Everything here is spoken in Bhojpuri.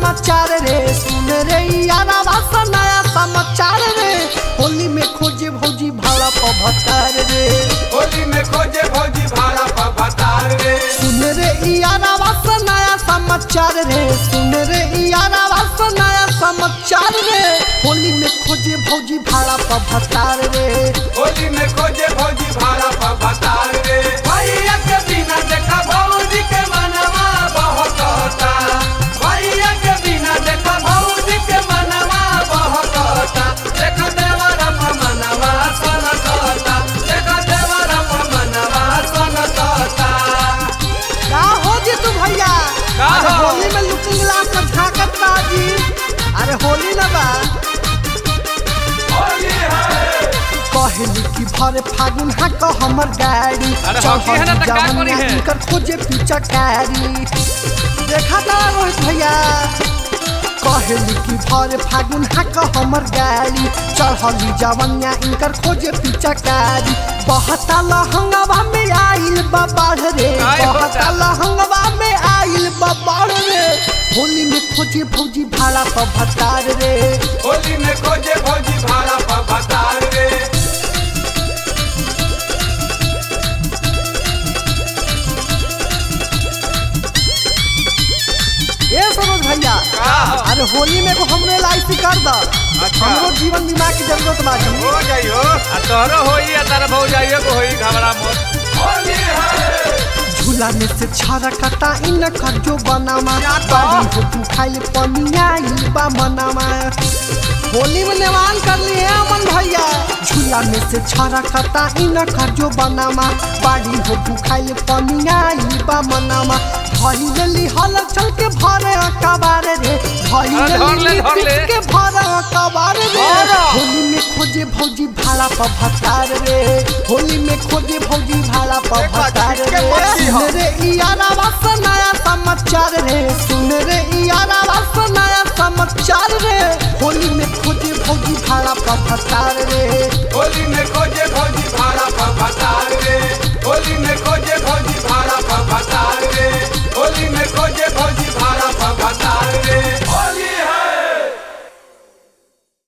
समाचार रे सुन रे यारा वासा नया समाचार रे होली में खोजे भौजी भाड़ा पर भतार रे होली में खोजे भौजी भाड़ा पर बतार रे सुन रे यारा वासा नया समाचार रे सुन रे यारा वासा नया समाचार रे होली में खोजे भौजी भाड़ा पर भतार रे होली में खोजे भौजी भाड़ा पर बतार रे भैया के बिना देखा भौजी के मनवा बहकता भैया के बिना देखा भौजी के मनवा बहकता देखा देवरा पर मनवा सनकता देखा देवरा पर मनवा सनकता का हो जी तू भैया का अरे हो? होली में लुकिंग ग्लास में झाकत बाजी अरे होली ना बा होली है कहली कि भरे फागुन हा क हमर गाड़ी अरे हॉकी है ना, त का जवनिया करी है? इनकर खोजे पीछा कारी देखा ना रोहित भैया कहली कि भरे फागुन हा क हमर गाड़ी चढ़ली जवनिया इनकर खोजे पीछा कारी बहता लहंगवा में आइल बा बाढ़ रे काय होता? बहता लहंगवा में आइल बा बाढ़ रे होली में खोजे भौजी भाड़ा पर भतार रे होली में खोजे भौजी भाड़ा पर बतार रे ए सरोज भैया का हो? अरे होली में को हमरे लाइफ कर द अच्छा। हमरो जीवन बीमा की जरूरत बाटी हो जाइयो आ तोहरो होई आ तारा भौ जाइयो को होई घबरा मत होली है झूला में से छारा कटा इन खजो बनामा बाड़ी हो तू खाइल पनिया ई बा मनामा होली में नेवान कर लिए अमन भैया झूला में से छारा कटा इन खजो बनामा बाड़ी हो तू खाइल पनिया ई बा मनामा भई लेली हल चल के भरे अकबार रे भई हाँ, धर ले, लेली धर ले। के भरे अकबार रे धर। होली में खोजे भौजी भाड़ा पर भतार रे होली में खोजे भौजी भाड़ा पर एक बात भतार ठीक है, रे मच्छी हो। सुन रे यारा वास नया समाचार रे सुन रे यारा वास नया समाचार रे होली में खोजे भौजी भाड़ा पर भतार रे होली में खोजे भौजी भाड़ा पर बतार रे होली में खोजे भौजी भाड़ा